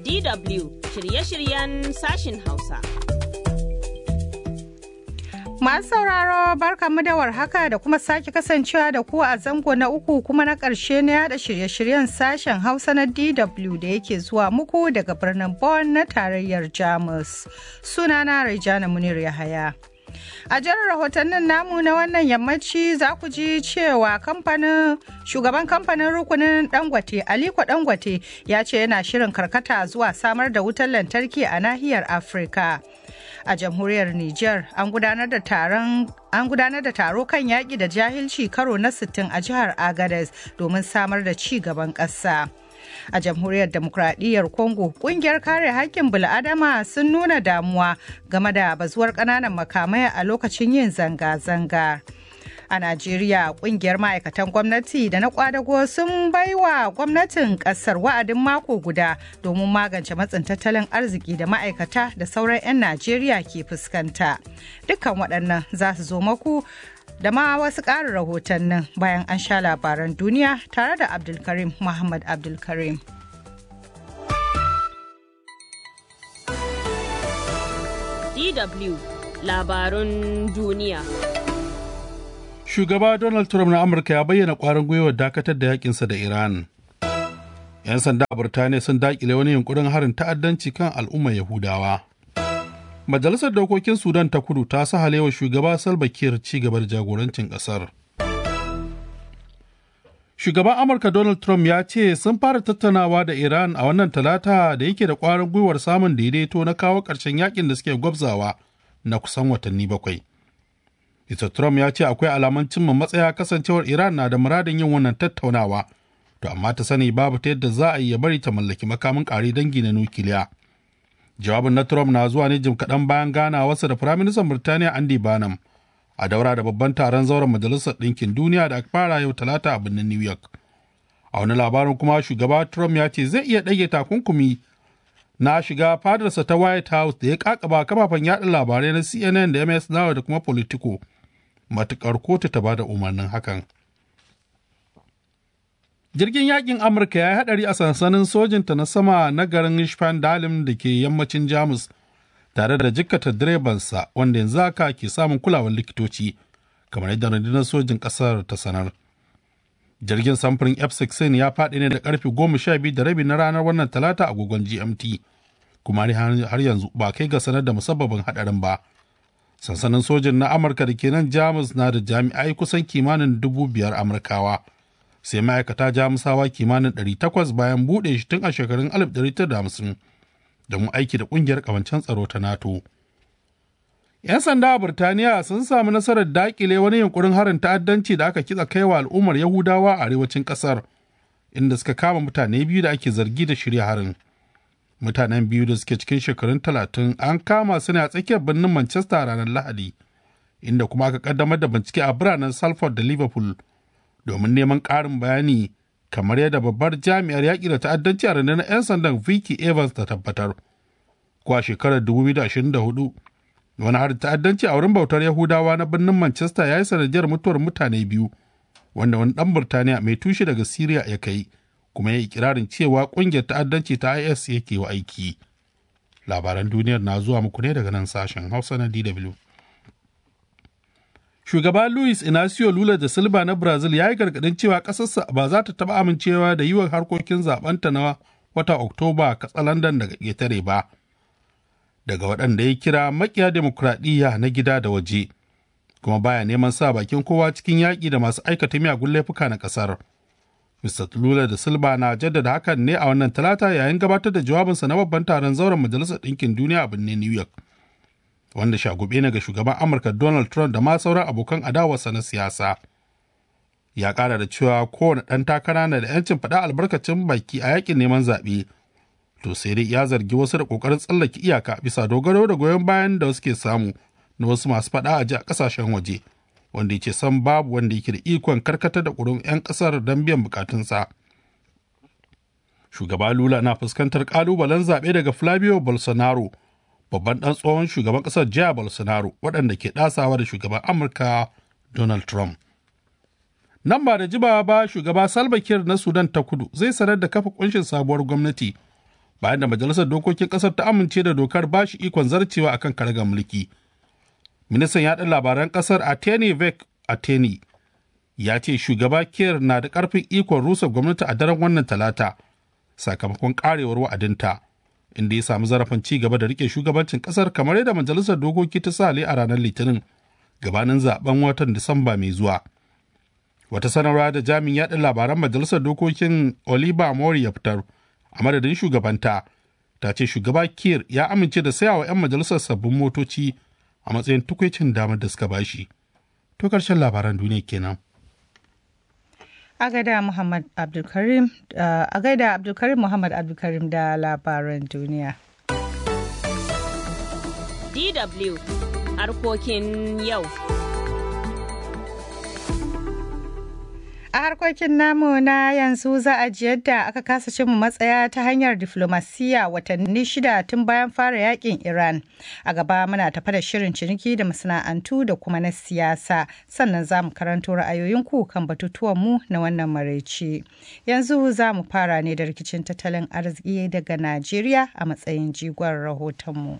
DW shirye-shiryen sashin Hausa. Masu sauraro barkamu da warhaka da kuma sake kasancewa da ku a zango na uku kuma na ƙarshe na yada shirye-shiryen sashen Hausa na DW da yake zuwa muku daga birnin Bonn na tarayyar Jamus. Sunana Rejana Munir Yahaya. A jan rahotannin namu na wannan yammaci za ku ji cewa kamfanin shugaban kamfanin rukunin Dangote Aliko Dangote ya ce yana shirin karkata zuwa samar da wutar lantarki a nahiyar Afirka. A jamhuriyar Nijar an gudanar da taron an gudanar da taro kan yaƙi da jahilci karo na 60 a jihar Agadez domin samar da ci gaban ƙasa. a jamhuriyar demokradiyyar congo kungiyar kare haƙƙin bil'adama sun nuna damuwa game da bazuwar ƙananan makamai a lokacin yin zanga-zanga a najeriya kungiyar ma'aikatan gwamnati da na kwadago sun baiwa gwamnatin kasar wa'adin mako guda domin magance matsin tattalin arziki da ma'aikata da sauran 'yan najeriya ke fuskanta dukkan waɗannan za su zo maku da ma wasu ƙarin rahotannin bayan an sha labaran duniya tare da Abdulkarim Muhammad Abdulkarim. DW labarun duniya. Shugaba Donald Trump na Amurka ya bayyana ƙwarin gwiwar dakatar da yakinsa da Iran. 'Yan sanda a Burtaniya sun daƙile wani yunkurin harin ta'addanci kan al'ummar Yahudawa. Majalisar Dokokin Sudan ta kudu ta sahalewa shugaba Salva Kiir ci gaba da jagorancin ƙasar. Shugaban Amurka Donald Trump ya ce sun fara tattaunawa da Iran a wannan talata da yake da ƙwarin gwiwar samun daidaito na kawo ƙarshen yakin da suke gwabzawa na kusan watanni bakwai. Mr. Trump ya ce akwai alaman cimma matsaya kasancewar Iran na da muradin yin wannan tattaunawa, to amma ta sani babu ta yadda za a yi ya bari ta mallaki makamin ƙare dangi na nukiliya. jawabin na Trump na zuwa ne jim kaɗan bayan ganawarsa da Firaministan Birtaniya Andy Barnum a daura da babban taron zauren Majalisar Ɗinkin Duniya da aka fara yau Talata a birnin New York. A wani labarin kuma shugaba Trump ya ce zai iya ɗage takunkumi na shiga fadarsa ta White House da ya kakaba kafafen yaɗa labarai na CNN da MS Now da kuma Politico. Matuƙar kotu ta bada umarnin hakan. jirgin yakin amurka ya yi hadari a sansanin sojinta na sama na garin Spandalin da ke yammacin jamus tare da jikkata direbansa wanda yanzu haka ke samun kulawar likitoci kamar yadda rundunar sojin kasar ta sanar jirgin samfurin f-16 ya faɗi ne da karfe goma sha biyu da rabi na ranar wannan talata agogon gmt kuma har yanzu ba kai ga sanar da musabbabin hadarin ba sansanin sojin na amurka da ke nan jamus na da jami'ai kusan kimanin dubu biyar amurkawa sai ma'aikata jamusawa kimanin 800 bayan buɗe shi tun a shekarun 1950 domin aiki da ƙungiyar ƙawancen tsaro ta NATO. 'Yan sanda a Burtaniya sun samu nasarar daƙile wani yunkurin harin ta'addanci da aka kitsa kaiwa al'ummar Yahudawa a arewacin ƙasar, inda suka kama mutane biyu da ake zargi da shirya harin. Mutanen biyu da suke cikin shekarun talatin an kama su ne a tsakiyar birnin Manchester ranar Lahadi, inda kuma aka kaddamar da bincike a biranen Salford da Liverpool domin neman ƙarin bayani kamar yadda babbar jami'ar yaƙi da ta'addanci a rundunar 'yan sandan Vicky Evans ta tabbatar. Kuwa shekarar 2024 wani harin ta'addanci a wurin bautar Yahudawa na birnin Manchester ya yi sanadiyar mutuwar mutane biyu wanda wani ɗan Burtaniya mai tushe daga Syria ya kai kuma ya yi ikirarin cewa ƙungiyar ta'addanci ta IS yake wa aiki. Labaran duniyar na zuwa muku ne daga nan sashen Hausa na DW. shugaba Luis Inacio Lula da Silva na Brazil ya yi gargadin cewa ƙasarsa ba za ta taɓa amincewa da yiwuwar harkokin zaɓenta na wata Oktoba katsalandan daga ƙetare ba. Daga waɗanda ya kira makiya demokuraɗiyya na gida da waje, kuma baya neman sa bakin kowa cikin yaƙi da masu aikata miyagun laifuka na ƙasar. Mr. Lula da Silva na jaddada hakan ne a wannan talata yayin gabatar da jawabinsa na babban taron zauren Majalisar Ɗinkin Duniya a birnin New York. wanda shagube ne ga shugaban amurka donald trump da ma sauran abokan adawarsa na siyasa ya kara da cewa kowane ɗan takara na da 'yancin faɗa albarkacin baki a yakin neman zaɓe to sai dai ya zargi wasu da ƙoƙarin tsallake iyaka bisa dogaro da goyon bayan da wasu ke samu na wasu masu faɗa a ji a ƙasashen waje wanda ya ce san babu wanda yake da ikon karkatar da ƙurin 'yan ƙasar don biyan bukatunsa shugaba lula na fuskantar ƙalubalen zaɓe daga flavio bolsonaro babban ɗan tsohon shugaban ƙasar Jair Bolsonaro waɗanda ke ɗasawa da shugaban Amurka Donald Trump. Nan ba da jiba ba shugaba Salva Kiir na Sudan ta kudu zai sanar da kafa kunshin sabuwar gwamnati bayan da majalisar dokokin ƙasar ta amince da dokar ba shi ikon zarcewa akan karagar mulki. Ministan yaɗa labaran ƙasar Ateni Vek Ateni ya ce shugaba Kiir na da ƙarfin ikon rusa gwamnati a daren wannan talata sakamakon ƙarewar wa'adinta inda ya samu zarafin ci gaba da rike shugabancin ƙasar kamar yadda majalisar dokoki ta sa a ranar litinin gabanin zaben watan Disamba mai zuwa. Wata sanarwa da jami'in yaɗa labaran majalisar dokokin Oliver Mori ya fitar a madadin shugabanta ta ce shugaba Kiir ya amince da sayawa 'yan majalisar sabbin motoci a matsayin tukwicin damar da suka bashi. To karshen labaran duniya kenan. A gaida Muhammad Abdulkarim a gaida Abdulkarim Muhammad Abdulkarim da labaran duniya. DW harkokin yau. A harkokin namu na yanzu za a ji yadda aka kasa cin matsaya ta hanyar diflomasiyya watanni shida tun bayan fara yakin Iran. A gaba muna tafa da shirin ciniki da masana'antu da kuma na siyasa sannan za mu karanto ra'ayoyinku kan batutuwanmu na wannan maraice. Yanzu za mu fara ne da rikicin tattalin arziki daga Najeriya a matsayin jigon rahotonmu.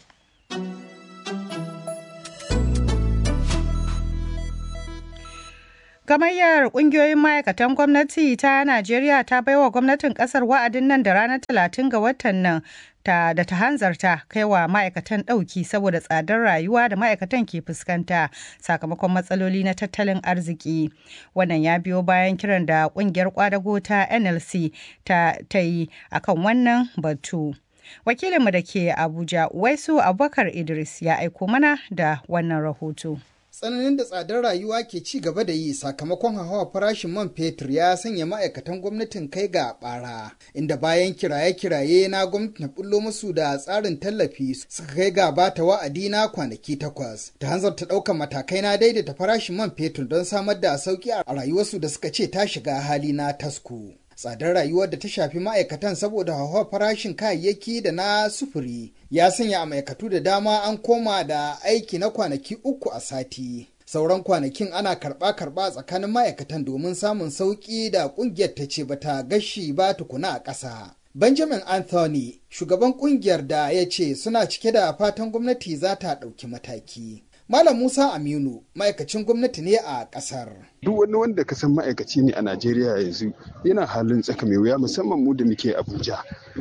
Gamayyar ƙungiyoyin ma'aikatan gwamnati ta Najeriya ta baiwa gwamnatin ƙasar wa'adin nan da ranar talatin ga watan nan ta da ta hanzarta kaiwa ma'aikatan ɗauki saboda tsadar rayuwa da ma'aikatan ke fuskanta sakamakon matsaloli na tattalin arziki. Wannan ya biyo bayan kiran da ƙungiyar ƙwadago ta NLC ta, ta yi akan wannan batu. Wakilinmu da ke Abuja, Waisu Abubakar Idris ya aiko mana da wannan rahoto. tsananin da tsadar rayuwa ke ci gaba da yi sakamakon hawa farashin man fetur ya sanya ma'aikatan gwamnatin kai ga bara inda bayan kiraye-kiraye na gwamnati na bullo musu da tsarin tallafi suka kai ga bata wa'adi na kwanaki takwas ta hanzarta ɗaukar matakai na daidaita farashin man fetur don samar da sauki a rayuwarsu da suka ce ta shiga hali na tasku. tsadar rayuwar da ta shafi ma'aikatan saboda hauhawar farashin kayayyaki da na sufuri ya sanya a ma'aikatu da dama an koma da aiki na kwanaki uku a sati sauran kwanakin ana karɓa-karɓa tsakanin ma'aikatan domin samun sauƙi da ƙungiyar ta ce bata gashi ba tukuna a ƙasa benjamin anthony shugaban ƙungiyar da ya ce suna cike da fatan gwamnati za ta ɗauki mataki Malam Musa Aminu ma'aikacin gwamnati ne a ƙasar. Duk wani wanda ka san ma'aikaci ne a Najeriya yanzu yana halin tsaka mai wuya musamman mu da muke Abuja.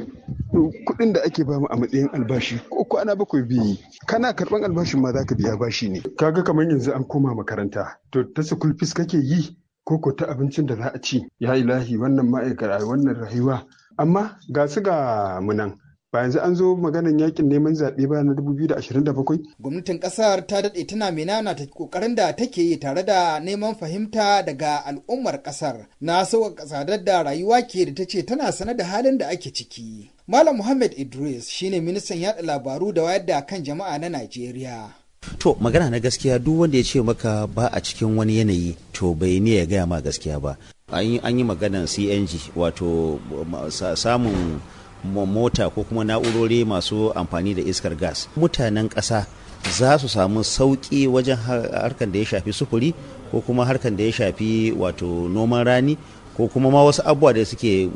Kuɗin da ake bamu a matsayin albashi ko kwana bakwai biyu kana karɓan albashin ma za ka biya bashi ne. Kaga kamar yanzu an koma makaranta to ta school fees kake yi ko ko ta abincin da za a ci ya ilahi wannan ma'aikata wannan rayuwa amma ga su ga munan ba yanzu an zo maganan yakin neman zaɓe ba na 2027? Gwamnatin ƙasar ta daɗe tana menana ta ƙoƙarin da take yi tare da neman fahimta daga al'ummar ƙasar na sauƙaƙa tsadar da rayuwa ke da ta ce tana sane da halin da ake ciki. Malam Muhammad Idris shine ministan yaɗa labaru da wayar da kan jama'a na Najeriya. To magana na gaskiya duk wanda ya ce maka ba a cikin wani yanayi to bai ne ya gaya ma gaskiya ba. An yi maganan CNG wato samun mota ko kuma na'urori masu amfani da iskar gas mutanen ƙasa za su samu sauƙi wajen harkar da ya shafi sufuri ko kuma harkar da ya shafi wato noman rani ko kuma ma wasu abubuwa da suke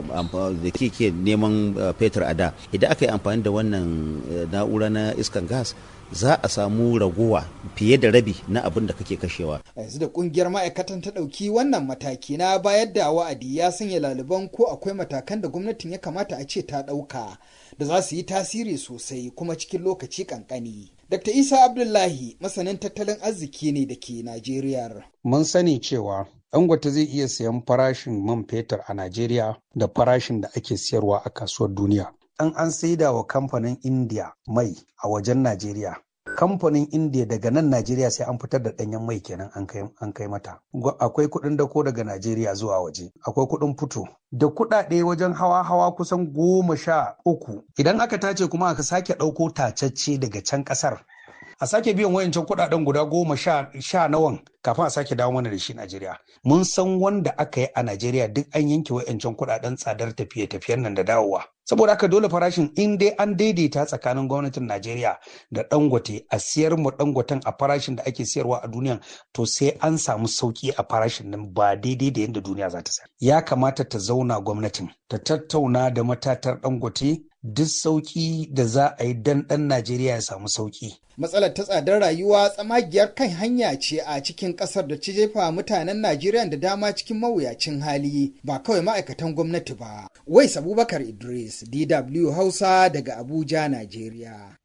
da ke neman fetur a da idan aka yi amfani da wannan na'ura na iskar gas za a samu raguwa fiye da rabi na abin da kake kashewa. A yanzu da kungiyar ma'aikatan ta ɗauki wannan mataki na bayar da wa'adi ya sanya laliban ko akwai matakan da gwamnatin ya kamata a ce ta ɗauka da za su yi tasiri sosai kuma cikin lokaci kankani. Dr. Isa Abdullahi masanin tattalin arziki ne da ke Najeriya. Mun sani cewa Dangote zai iya sayan farashin man fetur a Najeriya da farashin da ake siyarwa a kasuwar duniya. an an saida wa kamfanin india mai a wajen najeriya kamfanin india daga nan najeriya sai an fitar da danyen mai kenan an kai mata akwai kudin dako daga najeriya zuwa waje akwai kudin fito da kudade wajen hawa hawa kusan goma sha uku idan aka tace kuma aka sake ɗauko tacacce daga can ƙasar a sake biyan wayancan kudaden guda goma sha nawan kafin a sake dawo mana da shi Najeriya. Mun san wanda aka yi a Najeriya duk an yanke wayancan kudaden tsadar tafiye-tafiyen nan da dawowa. Saboda haka dole farashin in dai an daidaita tsakanin gwamnatin Najeriya da Dangote a siyar mu Dangoten a farashin da ake siyarwa a duniya to sai an samu sauki a farashin nan ba daidai da yadda duniya za ta sayar. Ya kamata ta zauna gwamnatin ta tattauna da matatar Dangote duk sauƙi da za a yi dan ɗan Najeriya ya samu sauƙi. Matsalar ta tsadar rayuwa tsamagiyar kan hanya ce a cikin ƙasar da ta jefa mutanen Najeriya da dama cikin mawuyacin hali ba kawai ma'aikatan gwamnati ba. Wais Abubakar Idris, DW Hausa daga Abuja, Najeriya.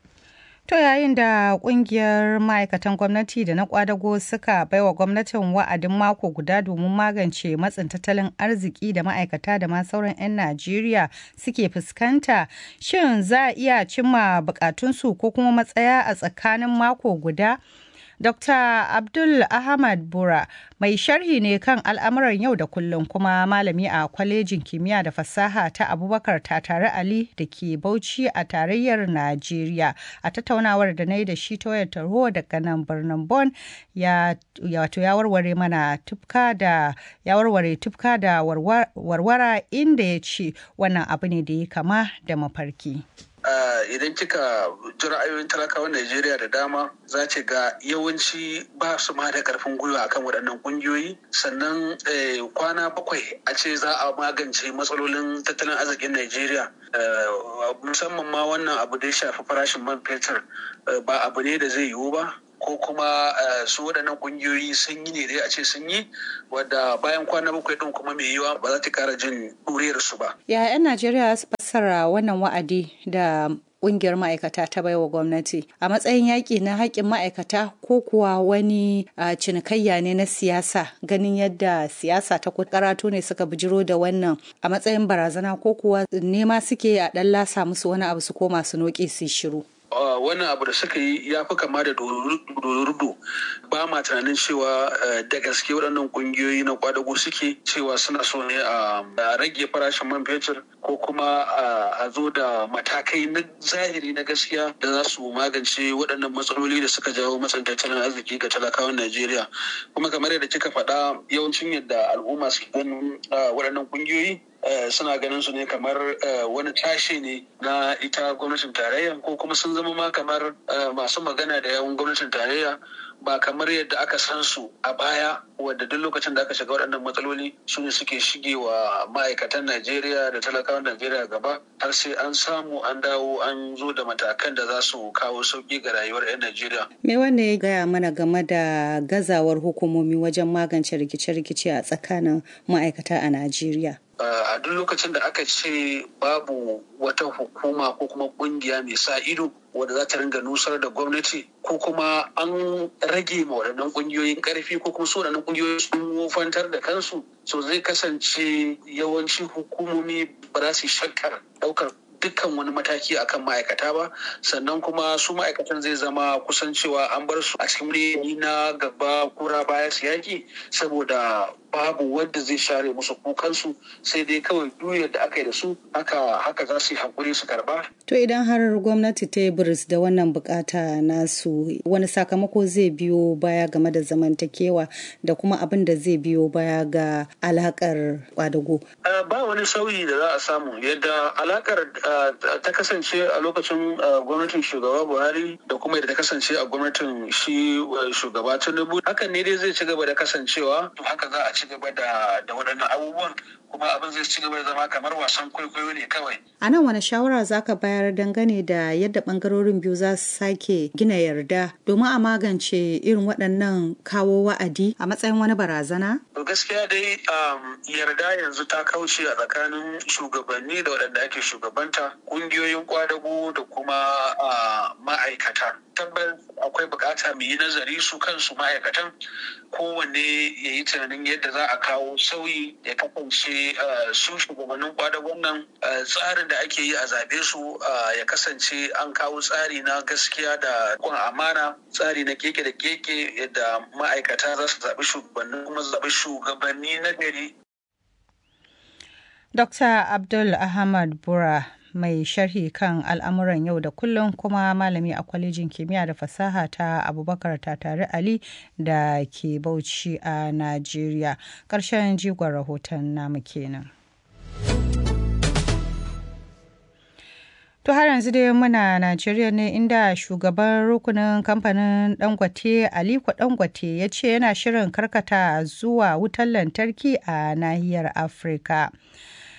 To yayin da kungiyar ma'aikatan gwamnati da na kwadago suka baiwa gwamnatin wa'adin mako guda domin magance matsin tattalin arziki da ma'aikata da ma sauran 'yan Najeriya suke fuskanta, shin za a iya cimma bukatunsu ko kuma matsaya a tsakanin mako guda? Dr. Abdul Ahmad Bura mai sharhi ne kan al'amuran yau da kullum kuma malami a kwalejin kimiyya da fasaha ta Abubakar Tatare Ali da ke Bauchi a tarayyar Najeriya. A tattaunawar da na yi da shi ta wayar tarho daga nan birnin Bon ya wato ya warware mana tufka da ya warware tufka da warwara inda ya ce wannan abu ne da ya kama da mafarki. Uh, idan kika ji ra'ayoyin talakawan Najeriya da dama za ce ga yawanci ba su ma da karfin gwiwa akan waɗannan ƙungiyoyi sannan eh, kwana bakwai a ce za a magance matsalolin tattalin arzikin Najeriya uh, musamman ma wannan abu da ya shafi farashin man fetur uh, ba abu ne da zai yiwu ba ko kuma su waɗannan ƙungiyoyi sun yi ne dai a ce sun yi wadda bayan kwana bakwai ɗin kuma mai yiwa ba za ta ƙara jin ɗuriyar su ba. Ya 'yan Najeriya su fassara wannan wa'adi da kungiyar ma'aikata ta baiwa gwamnati a matsayin yaƙi na haƙƙin ma'aikata ko kuwa wani cinikayya ne na siyasa ganin yadda siyasa ta karatu ne suka bijiro da wannan a matsayin barazana ko kuwa nema suke a ɗan lasa musu wani abu su koma su noƙe su shiru. Uh, wannan abu da suka yi ya fi kama da dorudo ba ma tunanin cewa uh, da gaske waɗannan ƙungiyoyi na kwadago suke cewa suna so ne a uh, rage farashin man fetur ko kuma a zo da matakai na zahiri na gaskiya da za su magance waɗannan matsaloli da suka jawo matsan tattalin arziki ga talakawan Najeriya kuma kamar yadda kika faɗa yawancin yadda al'umma suke ganin waɗannan ƙungiyoyi Uh, suna ganin su ne kamar uh, wani tashe ne na ita gwamnatin tarayya ko kuma sun zama ma kamar uh, masu magana da yawan gwamnatin tarayya ba kamar yadda aka san su a baya wadda duk lokacin da aka shiga waɗannan matsaloli su ne suke shige wa ma'aikatan Najeriya da talakawan Najeriya gaba har sai an samu an dawo an zo da matakan da za su kawo sauƙi ga rayuwar 'yan Najeriya. Me wanda ya gaya mana game da gazawar hukumomi wajen magance rikice-rikice a tsakanin ma'aikata a Najeriya? a duk lokacin da aka ce babu wata hukuma ko kuma kungiya mai sa ido wadda za ta ringa nusar da gwamnati ko kuma an rage ma waɗannan ƙungiyoyin ƙarfi ko kuma su waɗannan ƙungiyoyi sun wofantar da kansu so zai kasance yawanci hukumomi ba za su shakkar ɗaukar dukkan wani mataki akan ma'aikata ba sannan kuma su ma'aikatan zai zama kusan cewa an bar su a cikin yanayi na gaba kura baya su yaki saboda babu wanda zai share musu kukansu sai dai kawai duk da aka yi da su haka haka za su yi hakuri su karba. To idan har gwamnati ta yi biris da wannan bukata nasu wani sakamako zai biyo baya game da zamantakewa da kuma abin da zai biyo baya ga alakar kwadago. Ba wani sauyi da za a samu yadda alakar ta kasance a lokacin gwamnatin shugaba Buhari da kuma yadda ta kasance a gwamnatin shi shugaba Tinubu hakan ne dai zai ci gaba da kasancewa haka za a ci gaba da waɗannan abubuwan kuma abin zai ci gaba da zama kamar wasan kwaikwayo ne kawai. A nan wani shawara za ka bayar dangane da yadda ɓangarorin biyu za su sake gina yarda domin a magance irin waɗannan kawo wa'adi a matsayin wani barazana? To gaskiya dai yarda yanzu ta kauce a tsakanin shugabanni da waɗanda ake shugabanta ƙungiyoyin kwadago da kuma ma'aikata. Tabbas akwai bukata mu yi nazari su kansu ma'aikatan kowanne ya yi tunanin yadda za a kawo sauyi ya kasance su shugabannin kwadagon nan tsarin da ake yi a zaɓe su ya kasance an kawo tsari na gaskiya da kun amana tsari na keke da keke yadda ma'aikata za su zaɓi shugabanni kuma zaɓi shugabanni na gari. Dr. Abdul Ahmad Bura mai sharhi kan al'amuran yau da kullum kuma malami a kwalejin kimiyya da fasaha ta abubakar tatare ali da ke bauchi a najeriya ƙarshen jigon rahoton namu kenan. To har yanzu dai muna Najeriya ne inda shugaban rukunin kamfanin Dangote Aliko Dangote ya ce yana shirin karkata zuwa wutar lantarki a nahiyar Afirka.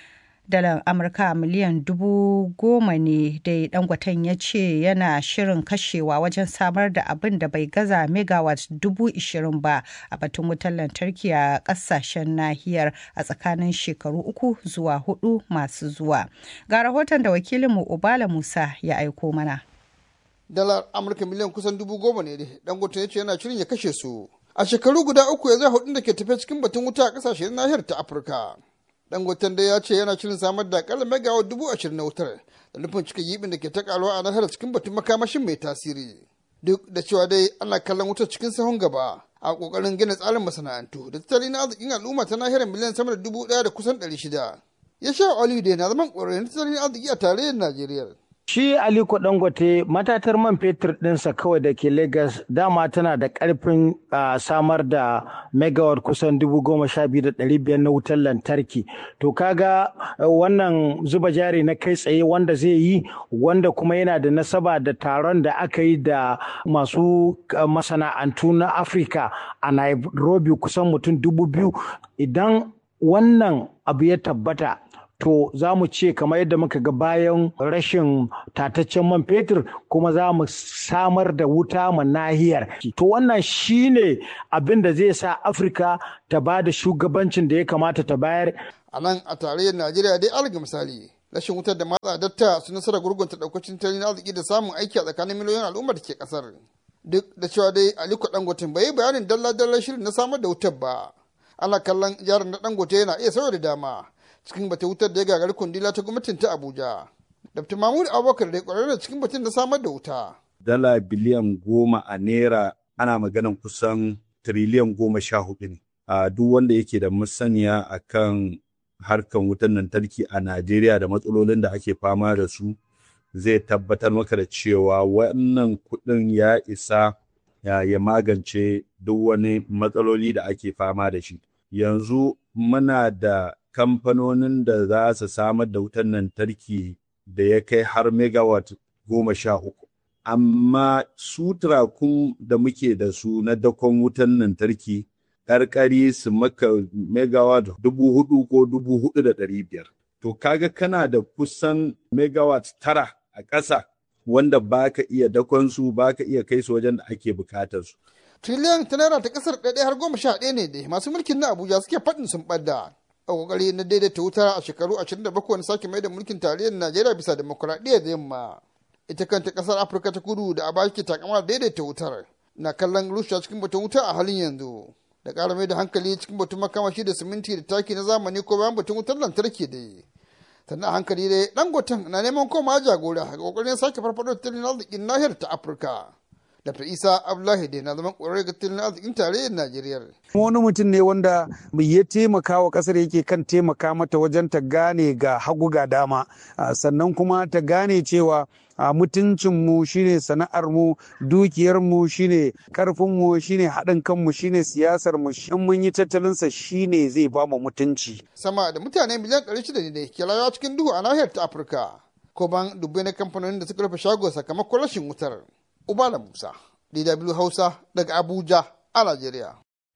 dalar amurka miliyan dubu goma ne dai dangoten ya ce yana shirin kashewa wajen samar da abin da bai gaza megawatt dubu ishirin ba a batun wutar lantarki a kasashen nahiyar a tsakanin shekaru uku zuwa hudu masu zuwa ga rahoton da wakilinmu ubala musa ya aiko mana dalar amurka miliyan kusan dubu goma ne dangote ya ce yana shirin ya kashe su a shekaru guda uku ya zai hudun da ke tafe cikin batun wuta a kasashen nahiyar ta afirka dangoten da ya ce yana shirin samar da akalla megawatt dubu ashirin na wutar da nufin cika yibin da ke ta karuwa a nahiyar cikin batun makamashin mai tasiri duk da cewa dai ana kallon wutar cikin sahun gaba a kokarin gina tsarin masana'antu da tattalin arzikin al'umma ta nahiyar miliyan sama da dubu daya da kusan ɗari shida ya sha oliyu na zaman ƙwararren tattalin arziki a tarayyar najeriya Shi Aliko Dangote matatar man fetur ɗinsa kawai da ke Lagos dama tana da ƙarfin samar da megawatt kusan dubu goma sha biyu da ɗari biyar na wutar lantarki. To kaga wannan zuba jari na kai tsaye wanda zai yi wanda kuma yana da nasaba da taron da aka yi da masu masana'antu na Afirka a Nairobi kusan mutum dubu biyu idan wannan abu ya tabbata to za mu ce kamar yadda muka ga bayan rashin tataccen man fetur kuma za mu samar da wuta ma nahiyar to wannan shine abin da zai sa afirka ta ba da shugabancin da ya kamata ta bayar a nan a tarayyar najeriya dai alga misali rashin wutar da matsa datta su nasara gurgunta daukacin tattalin arziki da samun aiki a tsakanin miliyoyin al'ummar da ke kasar duk da cewa dai aliko dangote bai yi bayanin dalla-dallar shirin na samar da wutar ba ana kallon jarin na dangote yana iya sauya da dama cikin bata wutar da ya gagari kundila ta gwamnatin ta Abuja. Dr. Mahmud Abubakar da kwararre cikin batun da samar da wuta. Dala biliyan goma a naira ana maganan kusan tiriliyan goma sha hudu ne. A duk wanda yake da masaniya akan harkan wutar lantarki a Najeriya da matsalolin da ake fama da su zai tabbatar maka da cewa wannan kuɗin ya isa ya magance duk wani matsaloli da ake fama da shi. Yanzu muna da kamfanonin da za su samar da wutar lantarki da ya kai har megawatt goma sha uku. Amma su turakun da muke da su na dakon wutar lantarki ƙarƙari su maka megawatt dubu hudu ko dubu hudu da ɗari biyar. To kaga kana da kusan megawatt tara a ƙasa wanda ba ka iya dakon su ba ka iya kai su wajen da ake bukatar su. Triliyan ta naira ta ƙasar ɗaya har goma sha ɗaya ne dai masu mulkin na Abuja suke faɗin sun ɓadda. a kokari na daidaita wuta a shekaru 27 na sake mai da mulkin tarayyar Najeriya bisa demokuraɗiyya da yamma. Ita kanta ƙasar Afirka ta kudu da a ke takama daidaita wutar na kallon rushe cikin batun wuta a halin yanzu. Da ƙara mai da hankali cikin batun makamashi da siminti da taki na zamani ko bayan batun wutar lantarki da yi. Sannan a hankali dai dangoton na neman koma jagora ga kokarin sake farfaɗo tattalin arzikin nahiyar ta Afirka. Dr. Isa Abdullahi da na zaman ƙwararre ga tattalin arzikin tarayyar Najeriya. Wani mutum ne wanda ya taimaka wa ƙasar yake kan taimaka mata wajen ta gane ga hagu ga dama sannan kuma ta gane cewa mutuncinmu shine sana'armu dukiyarmu shine karfinmu shine haɗin kanmu shine siyasarmu in mun yi tattalinsa shine zai ba mu mutunci. Sama da mutane miliyan 600 ne ke rayuwa cikin duhu a nahiyar ta Afirka. Ko ban dubbai na kamfanonin da suka rufe shago sakamakon rashin wutar. Ubala Musa, DW Hausa daga Abuja a Najeriya.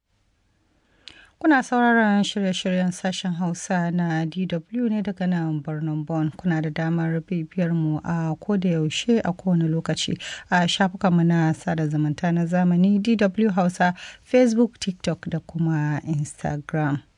Kuna sauraron shirye-shiryen sashen Hausa na DW ne daga nan birnin Bonn. Kuna da damar bibiyar mu a koda yaushe a kowane lokaci a shafukanmu na sada zumunta na zamani DW Hausa, Facebook, TikTok da kuma Instagram.